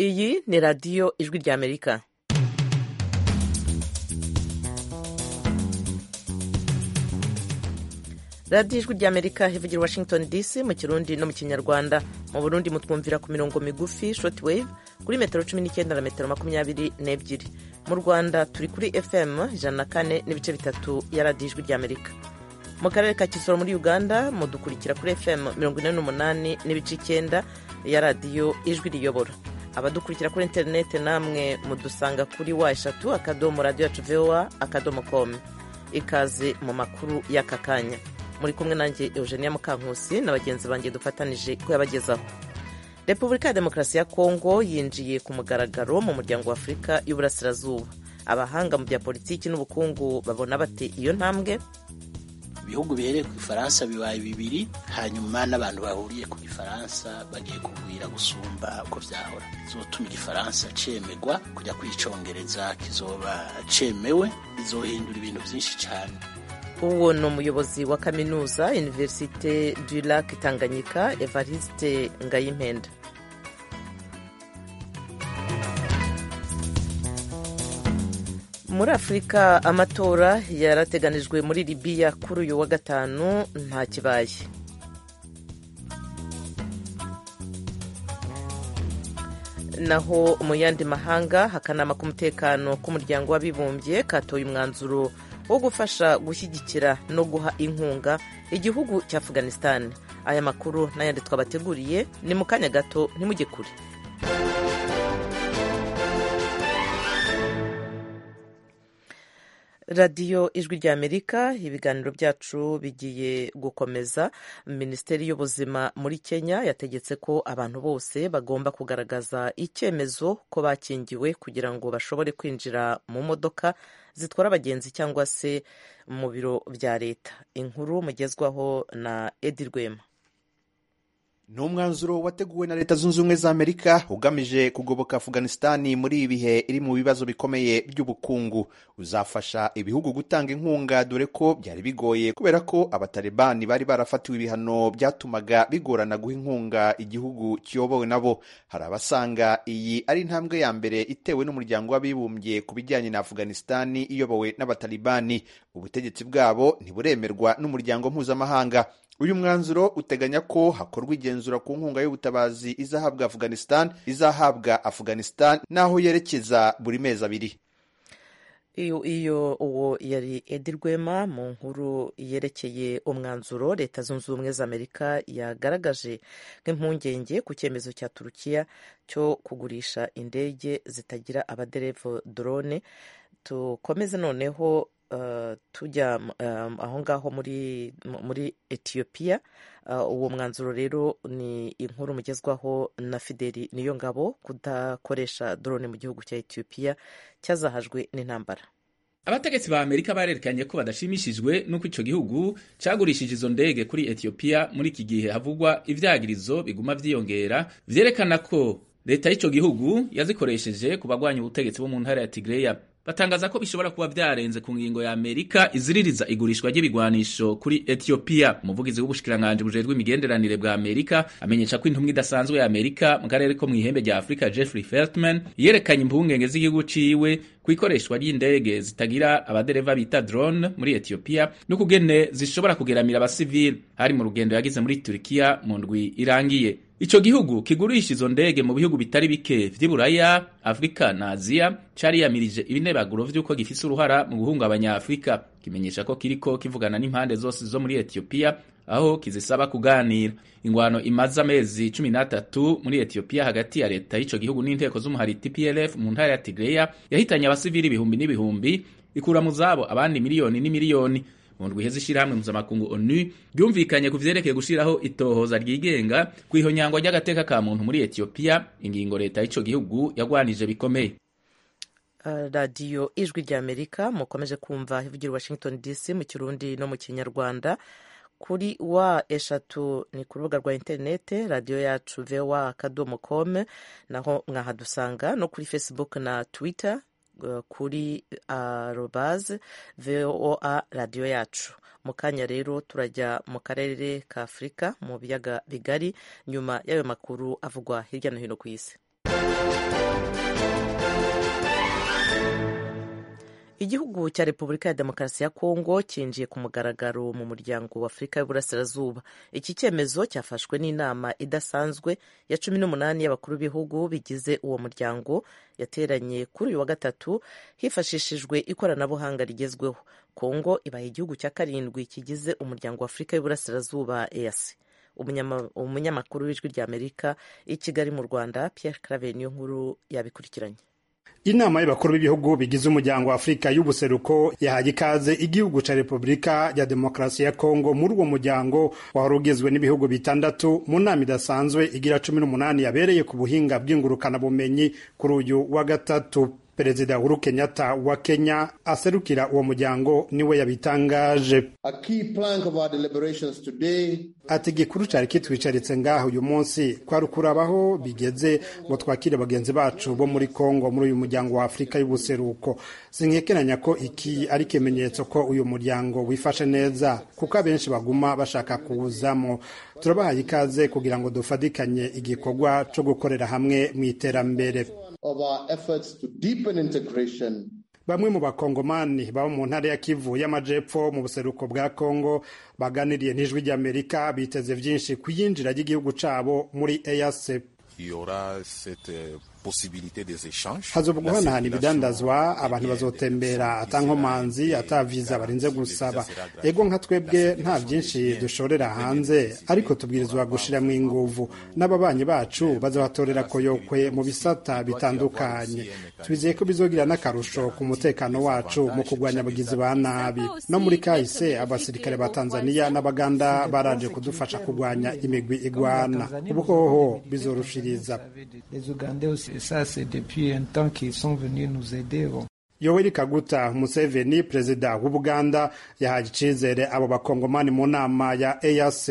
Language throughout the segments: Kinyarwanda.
iyi ni radiyo ijwi ry'amerika radiyo ijwi ry'amerika ivugira i washington dc mu kirundi no mu kinyarwanda mu burundi mutwumvira ku mirongo migufi short wave kuri metero cumi n'icyenda na metero makumyabiri n'ebyiri mu rwanda turi kuri fm ijana na kane n'ibice bitatu ya radiyo ijwi ry'amerika mu karere ka kisoro muri uganda mudukurikira kuri fm mirongo ine n'umunani n'ibice icyenda ya radiyo ijwi riyobora abadukurikira kuri interineti namwe mudusanga kuri wa eshatu akadomo radiyo yacu vowa akadomo komu ikaze mu makuru y'aka kanya muri kumwe nanjye eugenia mukankusi na bagenzi banjye dufatanije kuyabagezaho repubulika ya demokarasi ya kongo yinjiye ku mugaragaro mu muryango wa afurika y'uburasirazuba abahanga mu bya politiki n'ubukungu babona bate iyo ntambwe ibihugu bihereye ku ifaransa bibaye bibiri hanyuma n'abantu bahuriye ku gifaransa bagiye kugwira gusumba uko byahora izotuma igifaransa cemegwa kujya kwicongereza kizoba cemewe bizohindura ibintu byinshi cyane uwo ni umuyobozi wa kaminuza univerisite du lac tanganyika evariste ngayimpenda muri afurika amatora yarateganijwe muri libiya kuri uyu wa gatanu nta kibaye naho mu yandi mahanga hakanama k'umutekano k'umuryango w'abibumbye katoye umwanzuro wo gufasha gushyigikira no guha inkunga igihugu cya afganistan aya makuru n'ayandi twabateguriye ni mu kanya gato ntimujye kure radiyo ijwi ry'amerika ibiganiro byacu bigiye gukomeza minisiteri y'ubuzima muri kenya yategetse ko abantu bose bagomba kugaragaza icyemezo ko bakingiwe kugira ngo bashobore kwinjira mu modoka zitwara abagenzi cyangwa se mu biro bya leta inkuru mugezwaho na edi rwema ni umwanzuro wateguwe na leta zunze ubumwe za amerika ugamije kugoboka afganisitani muri ibi bihe iri mu bibazo bikomeye by'ubukungu uzafasha ibihugu gutanga inkunga dore ko byari bigoye kubera ko abatalibani bari barafatiwe ibihano byatumaga bigorana guha inkunga igihugu kiyobowe nabo hari abasanga iyi ari intambwe ya mbere itewe n'umuryango w'abibumbye ku bijyanye na afganisitani iyobowe n'abatalibani ubutegetsi bwabo ntiburemerwa n'umuryango mpuzamahanga uyu mwanzuro uteganya ko hakorwa igenzura ku nkunga y'ubutabazi izahabwa afghanistan izahabwa afghanistan n'aho yerekeza buri mezi abiri iyo uwo yari edi rwema mu nkuru yerekeye umwanzuro leta zunze ubumwe za amerika yagaragaje nk'impungenge ku cyemezo cya turukiya cyo kugurisha indege zitagira abaderevu drone dukomeze noneho tujya aho ngaho muri etiyopiya uwo mwanzuro rero ni inkuru mugezwaho na fideli niyo ngabo kudakoresha drone mu gihugu cya etiyopiya cyazahajwe n'intambara abategetsi ba amerika barerekanye ko badashimishijwe n'uko icyo gihugu cyagurishije izo ndege kuri etiyopiya muri iki gihe havugwa ibyagirizo biguma byiyongera byerekana ko leta y'icyo gihugu yazikoresheje ku bagwanya ubutegetsi bo mu ntara ya tigreya batangaza ko bishobora kuba byarenze ku ngingo ya Amerika iziririza igurishwa ry'ibigwanisho kuri Ethiopia. Umuvugizi w'ubushikiranganji bujejwe imigenderanire bwa Amerika amenyesha ko intumwa idasanzwe ya Amerika mu karere ko mu ihembe rya Afurika Jeffrey Feltman yerekanye impungenge z'igihugu ciwe ku ikoreshwa ry'indege zitagira abadereva bita drone muri Ethiopia n'ukugene zishobora kugeramira abasivili hari mu rugendo yagize muri Turkiya mu ndwi irangiye. Ico gihugu kigurisha izo ndege mu bihugu bitari bike vy'Iburaya, Afrika na Aziya cariyamirije ibinebaguro vy'uko gifise uruhara mu guhungabanya Afrika kimenyesha ko kiriko kivugana n'impande zose zo muri Ethiopia aho kizisaba kuganira ingwano imaze amezi 13 muri Ethiopia hagati ya leta y'ico gihugu n'inteko z'umuhariti PLF mu ntara ya Tigray yahitanye abasivili ibihumbi n'ibihumbi ikura mu zabo abandi miliyoni n'imiliyoni mu ndwi iheze ishyirahamwe mpuzamakungu onu ryumvikanye ku vyerekeye gushiraho itohoza ryigenga ku ihonyangwa ry'agateka ka muntu muri etiyopiya ingingo leta y'ico gihugu yagwanije bikomeye radiyo ijwi ry'amerika mukomeje kumva ivugira washington dc mu kirundi no mu kinyarwanda kuri wa eshatu ni ku rubuga rwa interinete radiyo yacu vewa akadomo kome naho mwahadusanga no kuri facebook na twitter kuri arobaze voa radiyo yacu mu kanya rero turajya mu karere ka afurika mu biyaga bigari nyuma y'ayo makuru avugwa hirya no hino ku isi igihugu cya repubulika ya demokarasi ya kongo cyinjiye ku mugaragaro mu muryango w'afurika y'uburasirazuba iki cyemezo cyafashwe n'inama idasanzwe ya cumi n'umunani y'abakuru b'ibihugu bigize uwo muryango yateranye kuri uyu wa gatatu hifashishijwe ikoranabuhanga rigezweho kongo ibaye igihugu cya karindwi kigize umuryango w'afurika y'uburasirazuba easi umunyamakuru w'ijwi ry'amerika i kigali mu rwanda pierre clave niyo nkuru yabikurikiranye inama y'abakuru b'ibihugu bigize umuryango wa afurika y'ubuseruko yahaye ikaze igihugu cya repubulika ya demokarasi ya kongo muri uwo muryango wari ugizwe n'ibihugu bitandatu mu nama idasanzwe igira cumi n'umunani yabereye ku buhinga bw'ingurukanabumenyi kuri uyu wa gatatu perezida uhuru kenyatta wa kenya aserukira uwo muryango niwe yabitangaje ati igikuru cyari kitwicaritse ngaho uyu munsi kwari ukurabaho bigeze ngo twakire bagenzi bacu bo muri kongo muri uyu muryango wa afurika y'ubuseruko sinkekeranya ko iki ari ikimenyetso ko uyu muryango wifashe neza kuko abenshi baguma bashaka kuwuzamo turabahaye ikaze kugira ngo dufatikanye igikorwa cyo gukorera hamwe mu iterambere bamwe mu bakongomani baba mu ntara ya kivu y'amajepfo mu buseruko bwa kongo baganiriye n'ijwi ry'amerika biteze byinshi ku iyinjira ry'igihugu cyabo muri eyase hazobwa guhanahana ibidandazwa abantu bazotembera atankomanzi ataviza barinze gusaba ego nka twebwe nta byinshi dushorera hanze ariko tubwirizwa gushyiramo inguvu n'ababanyi bacu bazabatorera koyokwe mu bisata bitandukanye twizeye ko bizogira n'akarusho ku mutekano wacu mu kurwanya abagizi ba nabi no muri kahise abasirikare ba tanzania n'abaganda baraje kudufasha kurwanya imigwi igwana ubuhoho bizorushiriza ça c'est depuis un temps qu'ils sont venus nous aider. yoweri kaguta museveni perezida w'ubuganda yahaye icyizere abo bakongomani mu nama ya eac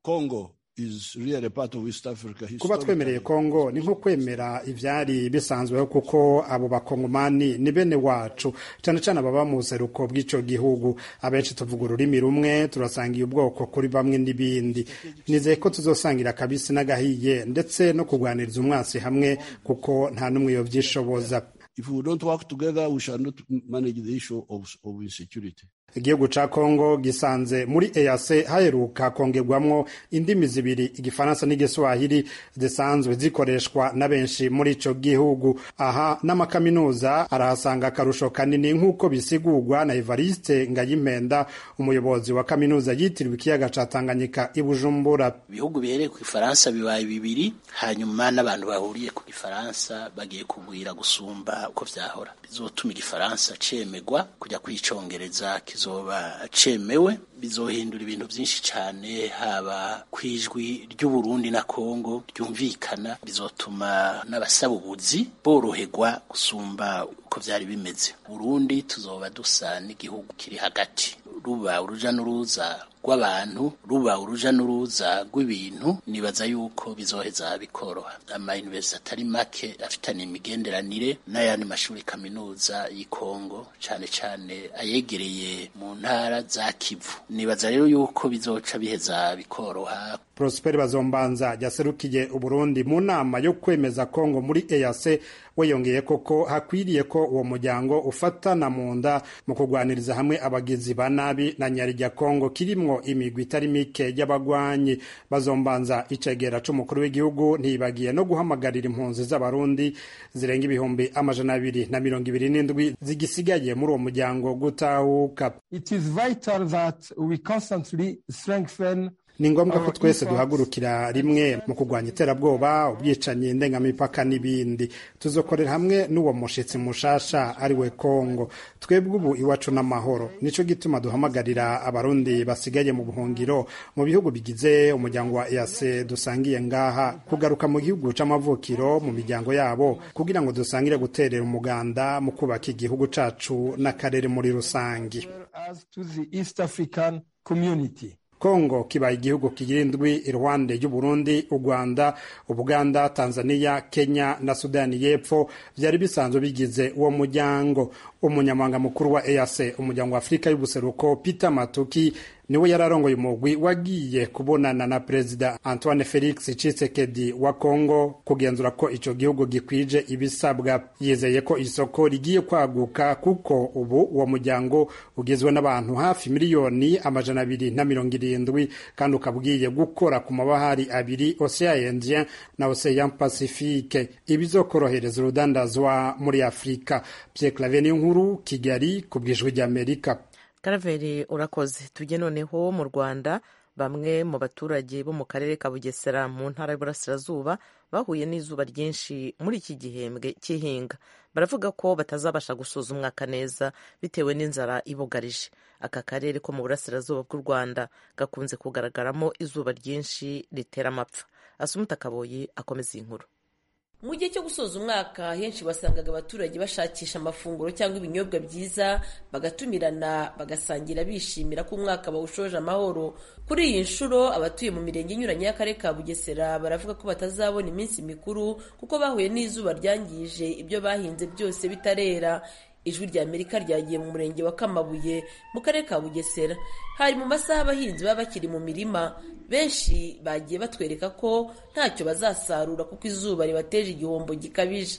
congo is really part of East Africa kuba twemereye kongo ni nko kwemera ibyari bisanzweho kuko abo bakongomani ni bene wacu cyane cyane ababa mu buseruko bw'icyo gihugu abenshi tuvuga ururimi rumwe turasangiye ubwoko kuri bamwe n'ibindi nizeye ko tuzosangira akabisi n'agahiye ndetse no kurwaniriza umwasi hamwe kuko nta n'umwe yobyishoboza if we don't work together we shall not manage the issue of, of insecurity igihugu ca kongo gisanze muri ease haheruka kongerwamwo indimi zibiri igifaransa n'igiswahili zisanzwe zikoreshwa na benshi muri ico gihugu aha n'amakaminuza arahasanga akarusho kanini nk'uko bisigurwa na evariste ngayimpenda umuyobozi wa kaminuza yitiriwe ikiyaga ca tanganyika i bujumbura ibihugu bihereye ku ifaransa bibaye bibiri hanyuma n'abantu bahuriye ku gifaransa bagiye kugwira gusumba uko vyahora bizotuma igifaransa cemegwa kuja kwicongereza kizoba cemewe bizohindura ibintu byinshi cyane haba ku ijwi ry'uburundi na kongo ryumvikana bizotuma n'abasaba ubuzi boroherwa gusumba uko byari bimeze burundi tuzoba dusa n'igihugu kiri hagati ruba uruja n'uruza rw'abantu ruba uruja n'uruza rw'ibintu nibaza yuko bizoheza bikoroha amayunivesiti atari make afitanye imigenderanire n'ayandi mashuri kaminuza y'ikongo cyane cyane ayegereye mu ntara za kivu nibaza rero yuko bizoca biheza bikoroha Prosper Bazombanza yaserukiye Uburundi mu nama yo kwemeza Kongo muri EAC we yongeye koko hakwiriye ko uwo muryango ufatana mu nda mu kurwaniriza hamwe abagizi ba nabi na nyarya Kongo kirimwo imigwi itari mike y'abagwanyi Bazombanza icegera c'umukuru w'igihugu ntibagiye no guhamagarira impunzi z'abarundi zirenga ibihumbi amajana abiri na mirongo ibiri n'indwi zigisigaye muri uwo muryango gutahuka It is vital that we constantly strengthen ni ngombwa ko twese duhagurukira rimwe mu kurwanya iterabwoba ubwicanyi ndengamipaka n'ibindi tuzokorera hamwe n'uwo mushitsi mushasha ari we kongo twebwe ubu iwacu n'amahoro nicyo gituma duhamagarira abarundi basigaye mu buhungiro mu bihugu bigize umuryango wa ease dusangiye ngaha kugaruka mu gihugu c'amavukiro mu miryango yabo kugira ngo dusangire guterera umuganda mu kubaka igihugu cacu n'akarere muri rusangi kongo kibaye igihugu kigira indwi iruhande y'uburundi u rwanda ubuganda tanzania kenya na sudani y'epfo byari bisanzwe bigize uwo muryango umunyamabanga mukuru wa eac umuryango wa afurika y'ubuseruko peter matuki niwe yari arongoye umugwi wagiye kubonana na perezida antoine felix cisekedi wa kongo kugenzura ko ico gihugu gikwije ibisabwa yizeye ko isoko rigiye kwaguka kuko ubu uwo muryango ugizwe n'abantu hafi miliyoni amajana abiri na mirongo irindwi kandi ukaba ugiye gukora ku mabahari abiri ocean indien na ocean pacifique ibizokorohereza urudandazwa muri afurika pierre clave nkuru kigali ku bw'ijwi ry'amerika karaveri urakoze tujye noneho mu rwanda bamwe mu baturage bo mu karere ka bugesera mu ntara y'uburasirazuba bahuye n'izuba ryinshi muri iki gihembwe cy'ihinga baravuga ko batazabasha gusoza umwaka neza bitewe n'inzara ibugarije aka karere ko mu burasirazuba bw'u rwanda gakunze kugaragaramo izuba ryinshi ritera amapfa asumuta kaboyi akomeza inkuru mu gihe cyo gusoza umwaka henshi wasangaga abaturage bashakisha amafunguro cyangwa ibinyobwa byiza bagatumirana bagasangira bishimira ko umwaka bawushoje amahoro kuri iyi nshuro abatuye mu mirenge inyuranye y'akarere ka bugesera baravuga ko batazabona iminsi mikuru kuko bahuye n'izuba ryangije ibyo bahinze byose bitarera ijwi rya amerika ryagiye mu murenge wa kamabuye mu karere ka bugesera hari mu masaha abahinzi baba bakiri mu mirima benshi bagiye batwereka ko ntacyo bazasarura kuko izuba ribateje igihombo gikabije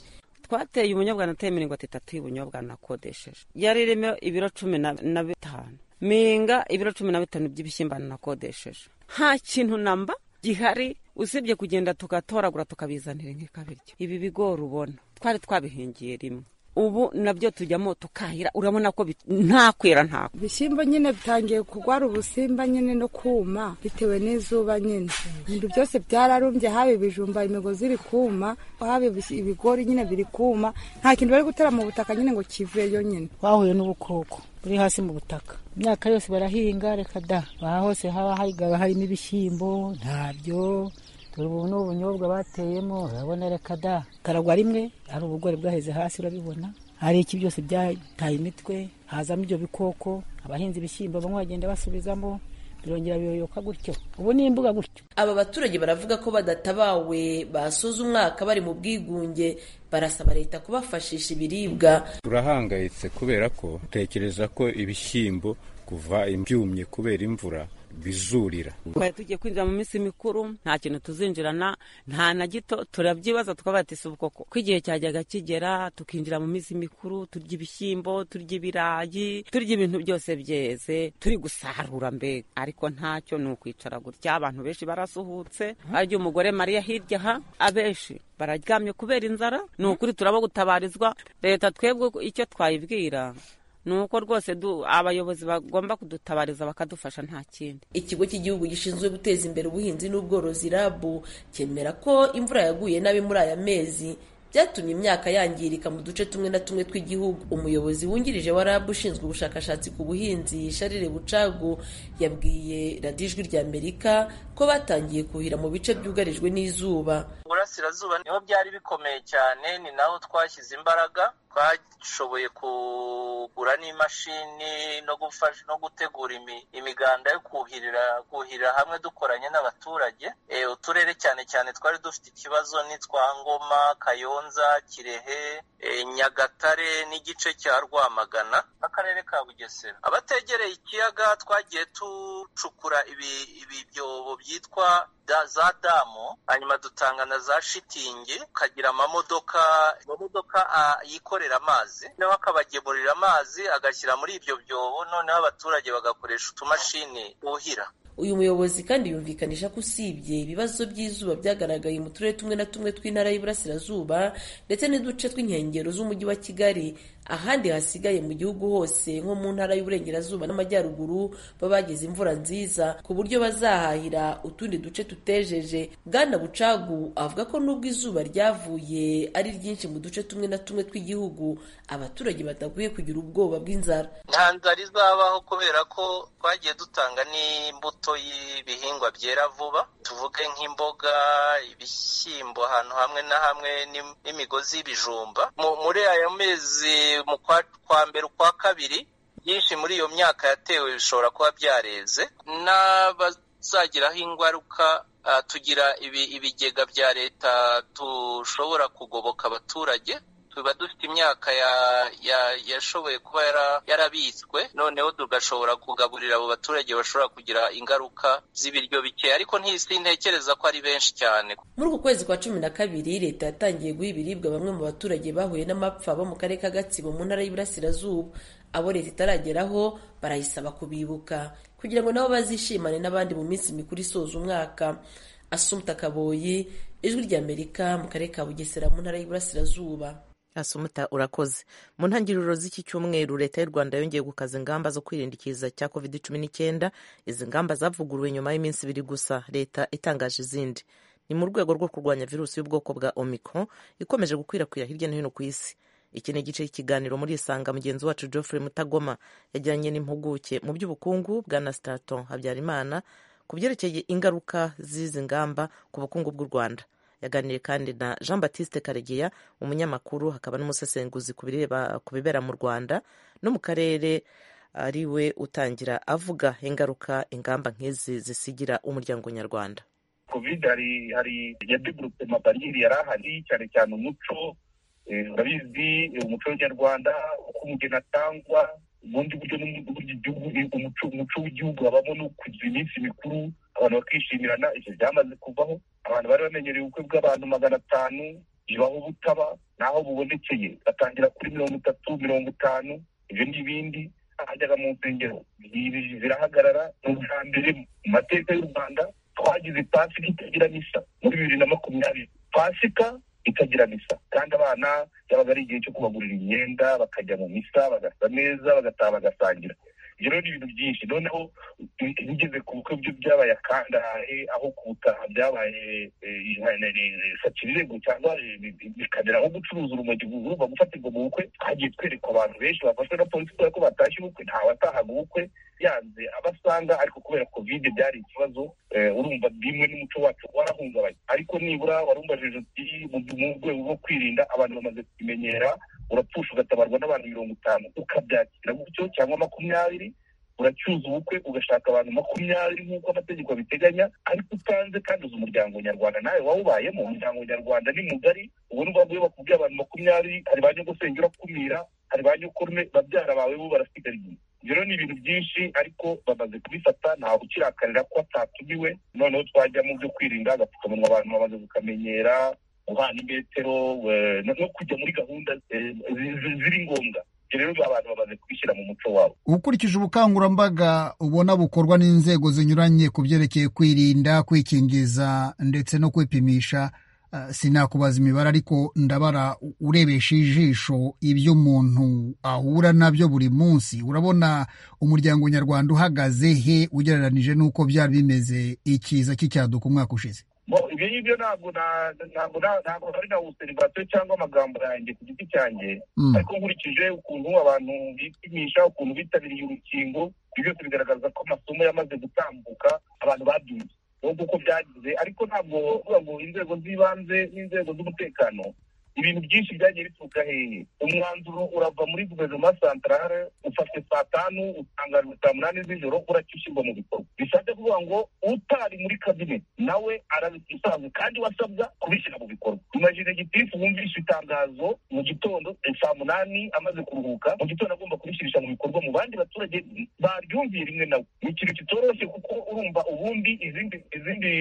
twateye ubunyobwa nateye mirongo itatu y'ubunyobwa nakodesheje yari irimo ibiro cumi na bitanu minga ibiro cumi na bitanu by'ibishyimbo nakodesheje nta kintu namba gihari usibye kugenda tugatoragura tukabizanira nk'ikabiryo ibi bigori ubona twari twabihingiye rimwe ubu nabyo tujyamo tukahira urabona ko nta kwera nta ibishyimbo nyine bitangiye kurwara ubusimba nyine no kuma bitewe n'izuba nyine ibintu byose byararumbye haba ibijumba imigozi iri kuma haba ibigori nyine biri kuma nta kintu bari gutera mu butaka nyine ngo kiveyo nyine twahuye n'ubukoko buri hasi mu butaka imyaka yose barahinga reka da aha hose haba haba harimo ibishyimbo ntabyo ubu ni ubunyobwa bateyemo urabona reka da karagwa rimwe hari ubugori bwaheze hasi urabibona hari iki byose byataye imitwe hazamo ibyo bikoko abahinzi ibishyimbo bamwe bagenda basubizamo birongera biyoyoka gutyo ubu ni imbuga gutyo aba baturage baravuga ko badatabawe basoza umwaka bari mu bwigunge barasaba leta kubafashisha ibiribwa turahangayitse kubera ko utekereza ko ibishyimbo kuva ibyumye kubera imvura bizurira twari tugiye kwinjira mu minsi mikuru nta kintu tuzinjirana nta na gito turabyibaza tukabatisa ubukoko ko igihe cyajyaga kigera tukinjira mu minsi mikuru turya ibishyimbo turya ibirayi turya ibintu byose byeze turi gusarura mbega ariko ntacyo ni ukwicara gutya abantu benshi barasuhutse arya umugore mariya hirya aha abenshi bararyamye kubera inzara ni ukuri turaba gutabarizwa leta twebwe icyo twayibwira ni uko rwose abayobozi bagomba kudutabariza bakadufasha nta kindi ikigo cy'igihugu gishinzwe guteza imbere ubuhinzi n'ubworozi rabu cyemera ko imvura yaguye nabi muri aya mezi byatumye imyaka yangirika mu duce tumwe na tumwe tw'igihugu umuyobozi wungirije wa rabu ushinzwe ubushakashatsi ku buhinzi sharire bucagu yabwiye radiyo ijwi rya amerika ko batangiye kuhira mu bice byugarijwe n'izuba burasirazuba niho byari bikomeye cyane ni naho twashyize imbaraga twashoboye kugura n'imashini no gufasha no gutegura imiganda yo kuhirira kuhirira hamwe dukoranye n'abaturage uturere cyane cyane twari dufite ikibazo n'itwa ngoma kayonza kirehe nyagatare n'igice cya rwamagana akarere ka bugesera abategereye ikiyaga twagiye ducukura ibibyobo byitwa za damu hanyuma dutanga na za shitingi ukagira amamodoka amamodoka yikorera amazi noneho akabagemurira amazi agashyira muri ibyo byobo noneho abaturage bagakoresha utumashini buhira uyu muyobozi kandi yumvikanisha ko usibye ibibazo by'izuba byagaragaye mu turere tumwe na tumwe tw'intara y'iburasirazuba ndetse n'uduce tw'inkengero z'umujyi wa kigali ahandi hasigaye mu gihugu hose nko mu ntara y'uburengerazuba n'amajyaruguru baba bagize imvura nziza ku buryo bazahahira utundi duce tutejeje bwana bucagu avuga ko nubwo izuba ryavuye ari ryinshi mu duce tumwe na tumwe tw'igihugu abaturage badakwiye kugira ubwoba bw'inzara nta nzara izabaho kubera ko twagiye dutanga n'imbuto y'ibihingwa byera vuba tuvuge nk'imboga ibishyimbo ahantu hamwe na hamwe n'imigozi y'ibijumba muri aya mezi mu kwa mbere ukwa kabiri byinshi muri iyo myaka yatewe bishobora kuba byareze n'abazagiraho ingaruka tugira ibigega bya leta dushobora kugoboka abaturage tuba dufite imyaka ya- ya- yashoboye kuba yara- yarabitswe noneho tugashobora kugaburira abo baturage bashobora kugira ingaruka z'ibiryo bike ariko ntisintekereza ko ari benshi cyane muri uku kwezi kwa cumi na kabiri leta yatangiye guha ibiribwa bamwe mu baturage bahuye n'amapfa bo mu karere ka gatsibo mu ntara y'iburasirazuba abo leta itarageraho barayisaba kubibuka kugira ngo nabo bazishimane n'abandi mu minsi mikuru isoza umwaka asumta kaboyi ijwi ry'amerika mu karere ka bugesera mu ntara y'iburasirazuba asumuta urakoze mu ntangiriro z'iki cyumweru leta y'u rwanda yongeye gukaza ingamba zo kwirinda ikiza cya covid cumi n'icyenda izi ngamba zavuguruwe nyuma y'iminsi ibiri gusa leta itangaje izindi ni mu rwego rwo kurwanya virusi y'ubwoko bwa omicron ikomeje gukwirakwira hirya no hino ku isi iki ni igice cy'ikiganiro muri isanga mugenzi wacu geoffrey mutagoma yajyanye n'impuguke mu by'ubukungu bwa na staton habyarimana ku byerekeye ingaruka z'izi ngamba ku bukungu bw'u rwanda yaganiriye kandi na jean batiste karegeya umunyamakuru hakaba n'umusesenguzi ku bireba- ku bibera mu rwanda no mu karere ari we utangira avuga ingaruka ingamba nk'izi zisigira umuryango nyarwanda covid hari hari yadegurupe mabariyeri yari ahari cyane cyane umuco eh, urabizi eh, umuco nyarwanda uko umugeni atangwa ubundi buryo n'ubundi buryo igihugu eh, umuco umuco w'igihugu habamo no kugira iminsi mikuru abantu bakishimirana icyo byamaze kuvaho abantu bari bamenyereye ubukwe bw'abantu magana atanu bibaho butaba naho bubonekeye batangira kuri mirongo itatu mirongo itanu ibyo n'ibindi hajyaga mu nsengero ibi birahagarara ni ubwa mbere mu mateka y'u rwanda twagize pasika itagira misa muri bibiri na makumyabiri pasika itagira misa kandi abana byabaga ari igihe cyo kubagurira imyenda bakajya mu misa bagasa neza bagataha bagasangira ibyo rero ni ibintu byinshi noneho i- bigeze ku bukwe byo byabaye akangahe aho ku butaha byabaye sakirirego cyangwa eh, bikamera aho gucuruza urumogi urumva gufatirwa mu bukwe twagiye twereka abantu benshi bafashwe na polisi kubera ko batashye ubukwe ntawatahaga ubukwe yanze abasanga ariko kubera covid byari ikibazo eh, urumva bimwe n'umuco wacu warahungabanye ariko nibura warumbajije uti mu mu rwego rwo kwirinda abantu bamaze kubimenyera urapfusha ugatabarwa n'abantu mirongo itanu ukabyakira gutyo cyangwa makumyabiri uracyuza ubukwe ugashaka abantu makumyabiri nk'uko amategeko abiteganya ariko utanze kandi uzi umuryango nyarwanda nawe wawubayemo umuryango nyarwanda ni mugari ubu ni bwo bakubwiye abantu makumyabiri hari ba nyogosenge urakumira hari ba nyokurume babyara bawe bo barasigara inyuma ibyo rero ni ibintu byinshi ariko bamaze kubifata ntawe ukirakarira ko atatumiwe noneho twajya mu byo kwirinda agapfukamunwa abantu bamaze kukamenyera guhana imetero eh, no no kujya muri gahunda eh, zi- zi- ziri ngombwa ibyo rero abantu bamaze kubishyira mu muco wabo ukurikije ubukangurambaga ubona bukorwa n'inzego zinyuranye ku byerekeye kwirinda kwikingiza ndetse no kwipimisha eh, sinakubaza imibare ariko ndabara u- urebesha ijisho ibyo umuntu ahura nabyo buri munsi urabona umuryango nyarwanda uhagaze he ugereranije n'uko byari bimeze ikiza cy'icyaduka umwaka ushize Bo, ibyo ngibyo ntabwo na- ntabwo na- ntabwo ari na userivasiyo cyangwa amagambo yanjye ku giti cyanjye Mm. ariko nkurikije ukuntu abantu bipimisha ukuntu bitabiriye urukingo ibyo byose bigaragaza ko amasomo yamaze gutambuka abantu babyumva nubwo uko byagize ariko ntabwo uvuga ngo inzego z'ibanze n'inzego z'umutekano ibintu byinshi byagiye bituruka hehe umwanzuro urava muri guverinoma santarare ufashwe saa tanu utangajwe saa munani z'ijoro uracyo ushyirwa mu bikorwa bishatse kuvuga ngo utari muri kabineti nawe arabisanzwe kandi wasabwa kubishyira mu bikorwa imajine gitifu wumvishe itangazo mu gitondo eh, saa munani amaze kuruhuka mu gitondo agomba kubishyirisha mu bikorwa mu bandi baturage baryumviye rimwe nawe ni ikintu kitoroshye kuko urumva ubundi izindi izindi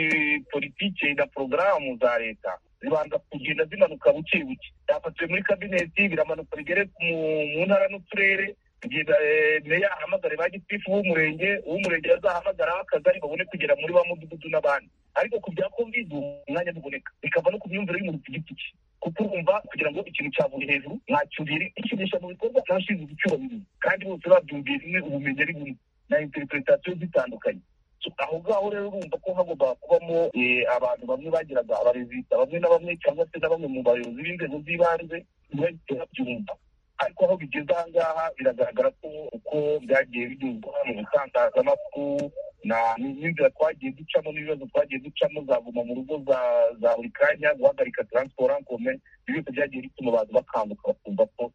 politike na porogaramu za leta zibanza kugenda zimanuka buke buke byafatiwe muri kabineti biramanuka bigere mu- mu ntara n'uturere kugeza eh, meya ahamagare ba gitifu b'umurenge uw'umurenge azahamagara akagari babone kugera muri ba mudugudu n'abandi ariko ku bya covid ubu umwanya ntuboneka bikava no ku myumvire y'umuntu ku giti cye kuko urumva kugira ngo ikintu cyavuye hejuru ntacyubire ikinisha mu bikorwa ntashinzwe icyubahiriza kandi bose babyumviye rimwe ubumenyi ari bumwe na interpretation zitandukanye So, aho ngaho rero urumva ko hagomba kubamo eh, abantu bamwe bagiraga abarezida bamwe na bamwe cyangwa se na bamwe mu bayobozi b'inzego z'ibanze ntibahite babyumva ariko aho bigeze aha ngaha biragaragara ko uko byagiye binyuzwa mu bitangazamakuru na- n'inzira twagiye ducamo n'ibibazo twagiye ducamo za guma mu rugo za- za buri kanya guhagarika taransiporo ankome ibyo byose byagiye bituma abantu bakanguka bakumva ko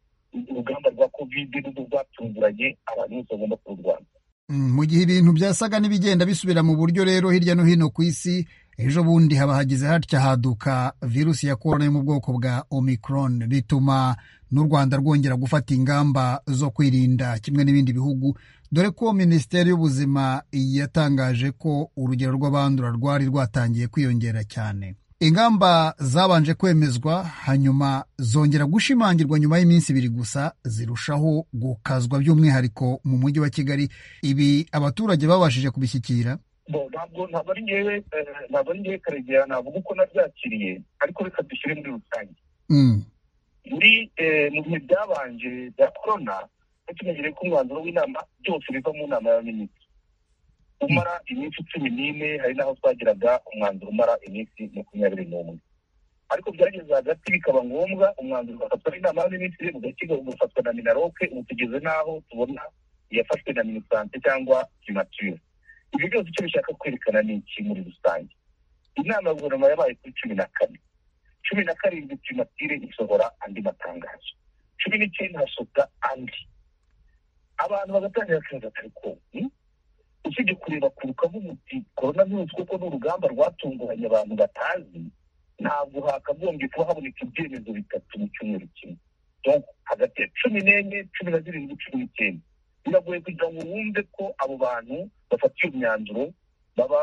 urugamba rwa kovide nubwo rwatunguranye abantu bose bagomba kururwanya Mm, mu gihe ibintu byasaga n'ibigenda bisubira mu buryo rero hirya no hino ku isi ejo bundi haba hagize hatya haduka virusi ya korona yo mu bwoko bwa omicron bituma n'u rwanda rwongera gufata ingamba zo kwirinda kimwe n'ibindi bihugu dore ko minisiteri y'ubuzima yatangaje ko urugero rw'abandura rwari rwatangiye kwiyongera cyane ingamba zabanje kwemezwa hanyuma zongera gushimangirwa nyuma y'iminsi ibiri gusa zirushaho gukazwa by'umwihariko mu mujyi wa kigali ibi abaturage babashije kubishyikira ntabwo ntabwo ari ngewe ntabwo ari ngewe karegeya navuga uko nabyakiriye ariko reka dushyire muri rusange muri mu bihe byabanje bya korona tumenyereye ko umwanzuro w'inama byose biva mu nama y'abaminisitiri umara iminsi cumi n'ine hari n'aho twagiraga umwanzuro umara iminsi makumyabiri n'umwe ariko byageze hagati bikaba ngombwa umwanzuro ugafatwa n'inama y'abaminisitiri ugashyirwa ugafatwa na minaroke ubu tugeze n'aho tubona iyafashwe na minisante cyangwa kimature ibyo byose icyo bishaka kwerekana ni iki muri rusange inama ya guverinoma yabaye kuri cumi na kane cumi na karindwi primatire isohora andi matangazo cumi n'icyenda hasohoka andi abantu bagatangira kazi atari konti usibye kureba ku rukavu muti korona virusi kuko ni urugamba rwatunguranye abantu batazi ntabwo hakagombye kuba haboneka ibyemezo bitatu mu cyumweru kimwe hagati ya cumi n'enye cumi na zirindwi cumi n'icyenda biragoye kugira ngo wumve ko abo bantu bafata iyo myanzuro baba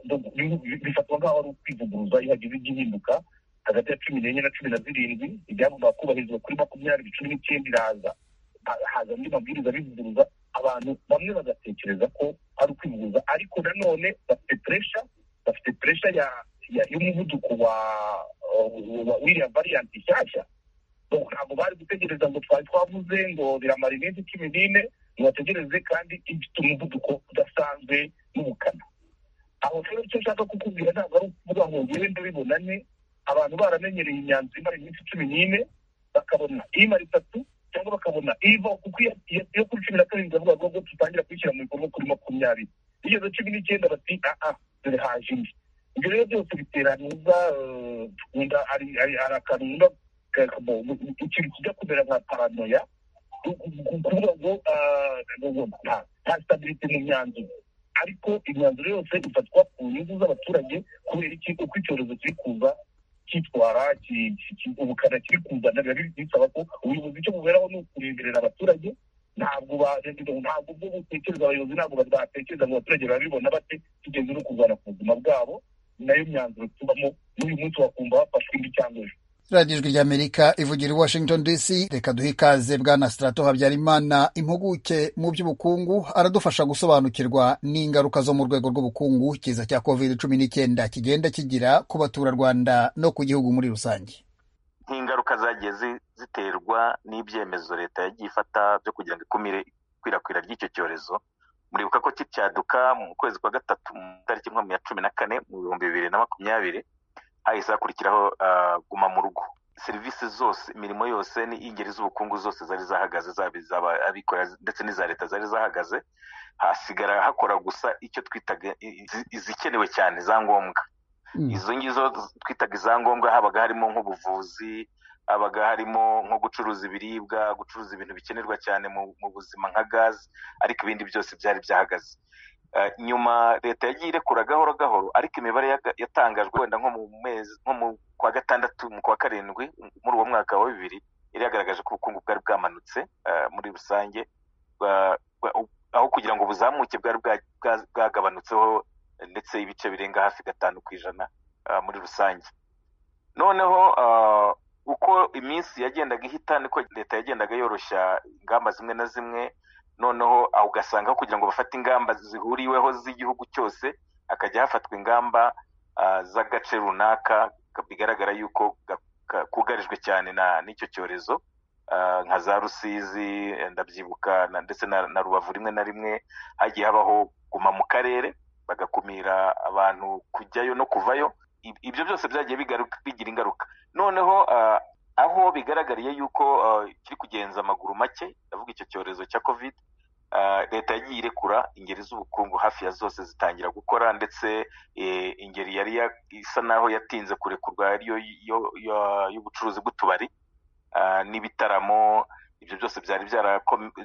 bifatwa nk'aho ari ukwivuguruza iyo hagize igihinduka hagati ya cumi n'enye na cumi na zirindwi ibyagombaga kubahirizwa kuri makumyabiri cumi n'icyenda iraza haza andi mabwiriza bivuguruza abantu bamwe bagatekereza ko ari ukwivuguruza ariko nanone bafite puresha bafite puresha y'umuvuduko wa wiriya variyanti nshyashya ntabwo bari gutegereza ngo twari twavuze ngo biramara iminsi cumi n'ine ngo bategereze kandi ifite umuvuduko udasanzwe n'ubukana aho rero icyo nshaka kukubwira ntabwo ari ukuvuga ngo ngende bibonane abantu baramenyereye imyanzuro imara iminsi cumi n'ine bakabona imara itatu cyangwa bakabona iva kuko iyo kuri cumi na karindwi bavuga ngo dutangira kuyishyira mu bikorwa kuri makumyabiri igeze cumi n'icyenda bati aha dore haje indi ibyo rero byose bitera ntuza ari akantu ikintu kijya kumera nka paranoya kuvuga ngo nta sitabiriti mu myanzuro ariko imyanzuro yose ifatwa ku nyungu z'abaturage kubera iki uko icyorezo kiri kuza cyitwara ubukana kiri kuzana biba bisaba ko ubuyobozi icyo buberaho ni ukureberera abaturage ntabwo ntabwo bwo butekereza abayobozi ntabwo batekereza ngo abaturage babibona bate tugeze no kurwana ku buzima bwabo nayo myanzuro tubamo n'uyu munsi wakumva bafashwe indi cyangwa ejo irangijwe ry'amerika ivugira i washington dc reka duhe ikaze bwana sitarato habyarimana impuguke mu by'ubukungu aradufasha gusobanukirwa n'ingaruka zo mu rwego rw'ubukungu kiza cya covid cumi n'icyenda kigenda kigira ku baturarwanda no ku gihugu muri rusange nk'ingaruka zagiye ziterwa n'ibyemezo leta yagiye ifata byo kugira ngo ikumire ikwirakwira ry'icyo cyorezo muribuka ko kicyaduka mu kwezi kwa gatatu mu tariki ya cumi na kane mu bihumbi bibiri na makumyabiri hahise hakurikiraho guma mu rugo serivisi zose imirimo yose n'ingeri z'ubukungu zose zari zahagaze zaba abikorera ndetse n'iza leta zari zahagaze hasigara hakora gusa icyo twitaga izikenewe cyane za ngombwa izo ngizo twitaga izangombwa habaga harimo nk'ubuvuzi habaga harimo nko gucuruza ibiribwa gucuruza ibintu bikenerwa cyane mu buzima nka gaze ariko ibindi byose byari byahagaze nyuma leta yagiye irekura gahoro gahoro ariko imibare yatangajwe wenda nko mu mezi nko mu kwa gatandatu mu kwa karindwi muri uwo mwaka wa bibiri yari yagaragaje ko ubukungu bwari bwamanutse muri rusange aho kugira ngo buzamuke bwari bwagabanutseho ndetse ibice birenga hafi gatanu ku ijana muri rusange noneho uko iminsi yagendaga ihita niko leta yagendaga yoroshya ingamba zimwe na zimwe noneho aho ugasanga kugira ngo bafate ingamba zihuriweho z'igihugu cyose hakajya hafatwa ingamba z'agace runaka bigaragara yuko kugarijwe cyane n'icyo cyorezo nka za rusizi ndabyibuka ndetse na rubavu rimwe na rimwe hagiye habaho guma mu karere bagakumira abantu kujyayo no kuvayo ibyo byose byagiye bigira ingaruka noneho aho bigaragariye yuko kiri kugenza amaguru make ndavuga icyo cyorezo cya covid leta yagiye irekura ingeri z'ubukungu hafi ya zose zitangira gukora ndetse ingeri yari isa naho yatinze kurekurwa ariyo y'ubucuruzi bw'utubari n'ibitaramo ibyo byose byari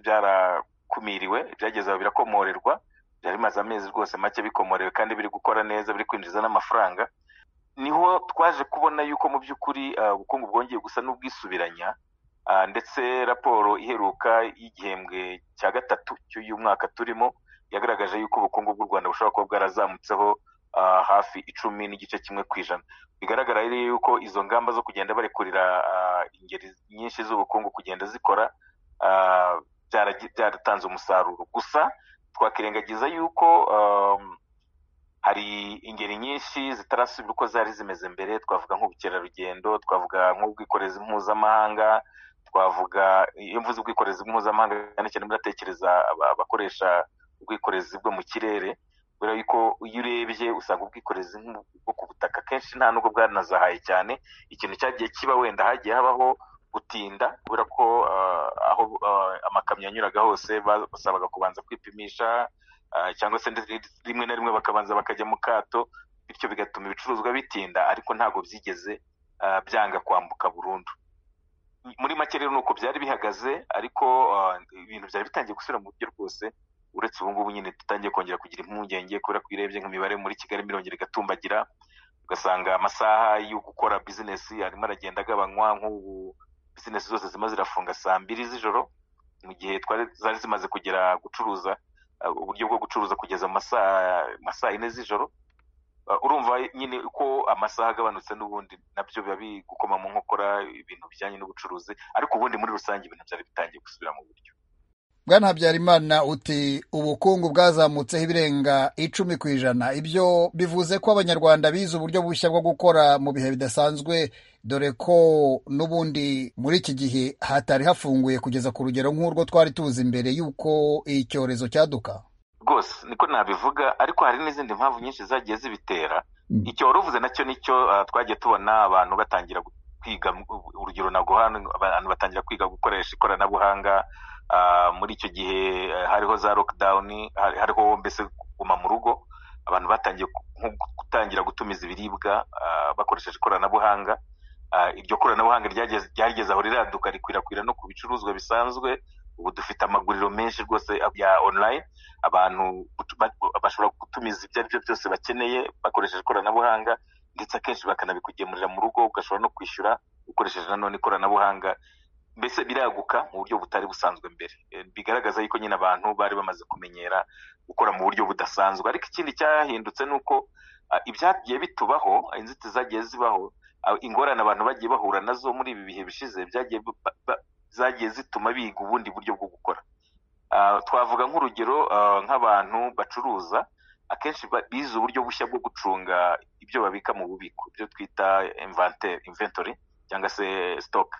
byarakumiriwe byageze aho birakomorerwa byari bimaze amezi rwose make bikomorewe kandi biri gukora neza biri kwinjiza n'amafaranga niho twaje kubona yuko mu by'ukuri ah, ubukungu bwongeye gusa n'ubwisubiranya Ah, ndetse raporo iheruka y'igihembwe cya gatatu cy'uyu mwaka turimo yagaragaje yuko ubukungu bw'u rwanda bushobora kuba bwarazamutseho ah, hafi icumi n'igice kimwe ku ijana bigaragara rero yuko izo ngamba zo kugenda barekurira ah, ingeri nyinshi z'ubukungu kugenda zikora ah, byaragi- byaratanze umusaruro gusa twakirengagiza yuko um, hari ingeri nyinshi zitarasubira uko zari zimeze mbere twavuga nk'ubukerarugendo twavuga nk'ubwikorezi mpuzamahanga twavuga iyo mvuze ubwikorezi mpuzamahanga cyane cyane muratekereza aba- abakoresha ubwikorezi bwo mu kirere kubera yuko iyo urebye usanga ubwikorezi nk'u- bwo ku butaka kenshi nta nubwo bwanazahaye cyane ikintu cyagiye kiba wenda hagiye habaho gutinda kubera ko ah, aho ah, amakamyo yanyuraga hose ba- basabaga kubanza kwipimisha ah, cyangwa se ndetse rimwe na rimwe bakabanza bakajya mu kato bityo bigatuma ibicuruzwa bitinda ariko ntabwo byigeze ah, byanga kwambuka burundu muri make rero ni uko byari bihagaze ariko ah, ibintu byari bitangiye gusubira mu buryo rwose uretse ubu ngubu nyine dutangiye kongera kugira impungenge kubera ko urebye nk'imibare muri kigali mirongera igatumbagira ugasanga amasaha yo gukora bizinesi arimo aragenda agabanywa nk'ubu bizinesi zose zima zirafunga saa mbiri z'ijoro mu gihe twari zari zimaze kugera gucuruza ah, uburyo bwo gucuruza kugeza mu masaa ma saa yine z'ijoro Uh, urumva nyine uko amasaha agabanutse n'ubundi nabyo biba biri gukoma mu nkokora ibintu bijyanye n'ubucuruzi ariko ubundi muri rusange ibintu byari bitangiye gusubira mu buryo bwana habyarimana uti ubukungu bwazamutseho ibirenga icumi ku ijana ibyo bivuze ko abanyarwanda bize uburyo bushya bwo gukora mu bihe bidasanzwe dore ko n'ubundi muri iki gihe hatari hafunguye kugeza ku rugero nk'urwo twari tuzi mbere y'uko icyorezo cyaduka rwose niko nabivuga ariko hari n'izindi mpamvu nyinshi zagiye zibitera icyo wari uvuze nacyo nicyo ah, twagiye tubona abantu batangira gu- kwiga mu- urugero naguha ni abantu batangira kwiga gukoresha ikoranabuhanga ah, muri icyo gihe eh, hariho za lockdown hari- hariho mbese kuguma mu rugo abantu batangiye ku- nko gutangira gutumiza ibiribwa ah, bakoresheje ikoranabuhanga Ah, iryo koranabuhanga ryageze- ryageze aho riraduka rikwirakwira no ku bicuruzwa bisanzwe ubu dufite amaguriro menshi rwose ya online abantu gutu- ba- bashobora gutumiza ibyo ari byo byose bakeneye bakoresheje ikoranabuhanga ndetse akenshi bakanabikugemurira mu rugo ugashobora no kwishyura ukoresheje nanone ikoranabuhanga mbese biraguka mu buryo butari busanzwe mbere Eh, bigaragaza yuko nyine abantu bari bamaze kumenyera gukora mu buryo budasanzwe ariko ikindi cyahindutse ni uko ah, ibyagiye bitubaho inzitizi zagiye zibaho ah, ingorane abantu bagiye bahura nazo muri ibi bihe bishize byagiye ba- ba- zagiye zituma biga ubundi buryo bwo gukora Ah, twavuga nk'urugero ah, nk'abantu bacuruza akenshi ba- bize uburyo bushya bwo gucunga ibyo babika mu bubiko ibyo twita invente- inventory cyangwa se stock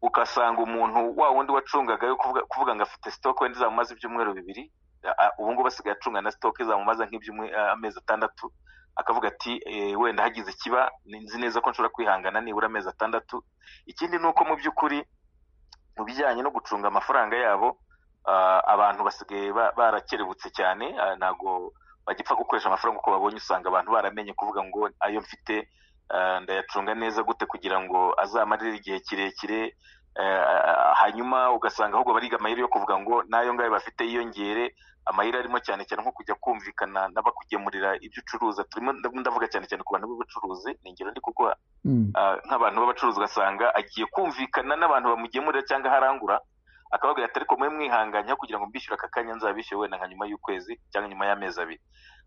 ugasanga umuntu wa wundi wacungaga yo kuvuga, kuvuga ngo afite stock wenda izamumaze ibyumweru bibiri a- a- ubu ngubu asigaye acunga na stock izamumaza nk'ibyumwe- a- amezi atandatu akavuga ati eh, wenda hagize ikiba ni- nzi neza ko nshobora kwihangana nibura amezi atandatu ikindi ni uko mu by'ukuri mu bijyanye no gucunga amafaranga yabo ah, abantu basigaye ba- barakerebutse cyane ah, ntabwo bagipfa gukoresha amafaranga uko babonye usanga abantu baramenye kuvuga ngo ayo mfite ah, ndayacunga neza gute kugira ngo azamarire igihe kirekire eh, hanyuma ugasanga ahubwo bariga amahirwe yo kuvuga ngo n'ayo ngayo bafite yiyongere amahirwe arimo cyane cyane nko kujya kumvikana n'abakugemurira ibyo ucuruza turimo ndavuga cyane cyane ku bantu b'ubucuruzi ni ingero ndi kuguha Ah, nk'abantu b'abacuruzi ugasanga agiye kumvikana n'abantu bamugemurira cyangwa harangura akababwira ati ariko mwe mwihanganye aho kugira ngo mbishyure aka kanya nzabishyure wenda nka nyuma y'ukwezi cyangwa nyuma y'amezi abiri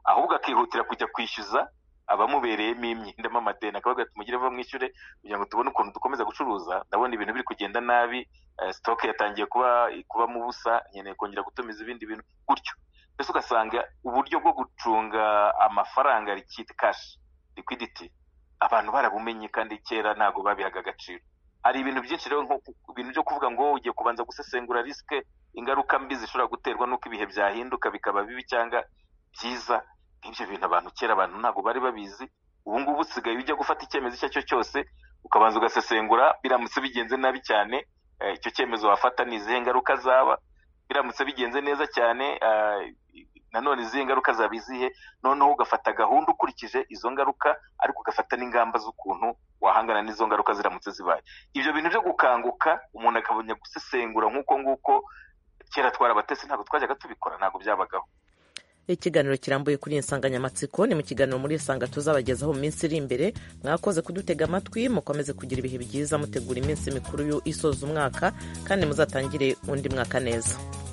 ahubwo akihutira kujya kwishyuza abamubereyemo imyendamo amadeni akababwira ati mugire vuba mwishyure kugira ngo tubone ukuntu dukomeza gucuruza ndabona ibintu biri kugenda nabi eh, sitoke yatangiye kuba kubamo ubusa nkeneye kongera gutumiza ibindi bintu gutyo mbese ugasanga uburyo bwo gucunga amafaranga rikita kashi liquidity abantu barabumenye kandi kera ntabwo babihaga agaciro hari ibintu byinshi rero nko ku- ibintu byo kuvuga ngo ugiye kubanza gusesengura risike ingaruka mbi zishobora guterwa n'uko ibihe byahinduka bikaba bibi cyangwa byiza nk'ibyo bintu abantu kera abantu ntabwo bari babizi ubu ngubu usigaye ujya gufata icyemezo icyo ari cyo cyose ukabanza ugasesengura biramutse bigenze nabi cyane eh, icyo cyemezo wafata ni izihe ngaruka zaba biramutse bigenze neza cyane eh, nanone izihe ngaruka zaba izihe noneho ugafata gahunda ukurikije izo ngaruka ariko ugafata n'ingamba z'ukuntu wahangana n'izo ngaruka ziramutse zibaye ibyo bintu byo gukanguka umuntu akabona gusesengura nk'uko nguko kera twarabatesi ntabwo twajyaga tubikora ntabwo byabagaho ikiganiro kirambuye kuri iyi nsanganyamatsiko ni mu kiganiro muri isanga tuzabagezaho mu minsi iri imbere mwakoze kudutega amatwi mukomeze kugira ibihe byiza mutegura iminsi mikuru isoza umwaka kandi muzatangire undi mwaka neza